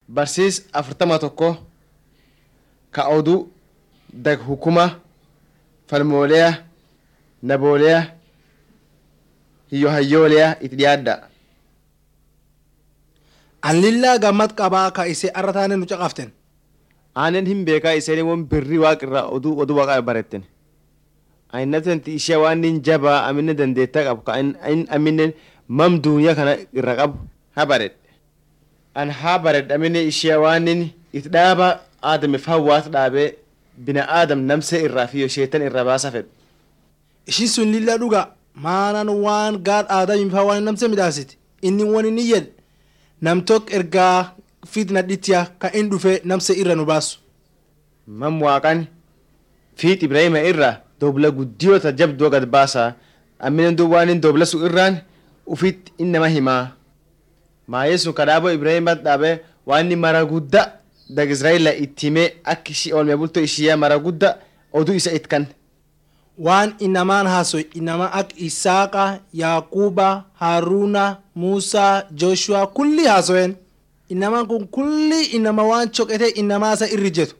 barsiis afurtama tokko ka oduu dag hukuma falmooleya nabooleya hiyyo hayyooleya itti dhiyaadda an lillaa gammad qabaa ka isee arra taane nu caqaften aanen hin beekaa iseen won birri waaqirra oduu oduu waaqa baretten ainnatanti ishee waan nin jabaa aminen dandeetta qabu ka in aminen mam duuniyaa kana irra qabu ha baredhe an haa baredhe aminen ishee waan nin it dhaaba aadamif hawaas dhaabee bina aadam namse irraa fi sheetan irra baasa fedhu ishin sun lilla dhuga maanan waan gaad aadamiifaa waan namse midhaasite inni won inni jedhe namtok ergaa fitna dhitiya ka in dhufe namse irra nu baasu mam waaqan fiit ibrahima irra dobla guddiyoota jabduu gad baasa aminen dub waan in dobla sun irraan ufit innama himaa maayee sun kadhaabo ibrahima dhaabe waan inni mara gudda dag israa'eela itti himee akka ishii oolme bultoo ishiyaa mara gudda oduu isa itkan waan inamaan haasoy inama ak isaaqa yaaquuba haaruna muusaa jooshuwa kulli haasoyen inamaan kun kulli inama waan coqete inamaasa irri jetu